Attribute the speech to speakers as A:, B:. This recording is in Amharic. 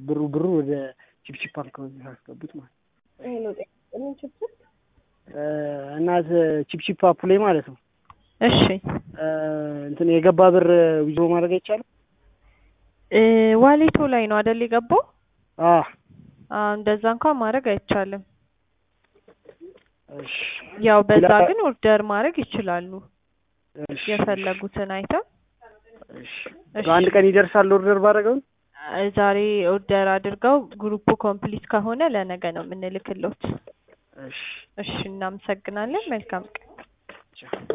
A: ብሩ ብሩ ወደ ቺፕቺፕ አካውንት ያስገቡት ማለት ነው።
B: ይሄ ነው ምን ችግር?
A: እ፣ እና ቺፕቺፕ አፑ ላይ ማለት ነው
B: እሺ
A: እ፣ እንትን የገባ ብር ዊዝድሮ ማድረግ አይቻልም?
B: እ፣ ዋሌቶ ላይ ነው አይደል የገባው?
A: አ
B: አዎ እንደዛ እንኳን ማድረግ አይቻልም።
A: እሺ
B: ያው በዛ
A: ላ-
B: ግን ኦርደር ማድረግ ይችላሉ
A: እሺ
B: የፈለጉትን አይተም።
A: እሺ
B: እሺ
A: በአንድ ቀን ይደርሳል ኦርደር ባደረገው?
B: እ፣ ዛሬ ኦርደር አድርገው ግሩፑ ኮምፕሊት ከሆነ ለነገ ነው የምንልክሎት።
A: እሺ
B: እሺ እናመሰግናለን። መልካም ቀን።
A: ቻው